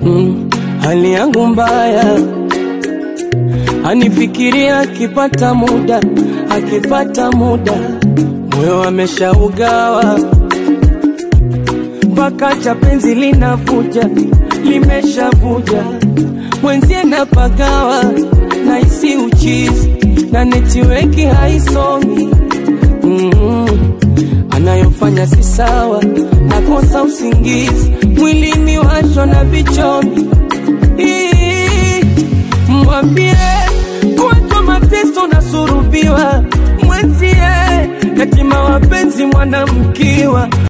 mm, hali yangu mbaya anifikiria akipata muda, akipata muda, moyo ameshaugawa mpaka cha penzi linavuja, limeshavuja mwenzie napagawa, naisi uchizi na netiweki haisomi mm, anayofanya si sawa, nakosa usingizi, mwilini washwa na vichomi Ii, mwambie kuwatwa mateso na surubiwa mwenzie yatima wapenzi mwanamkiwa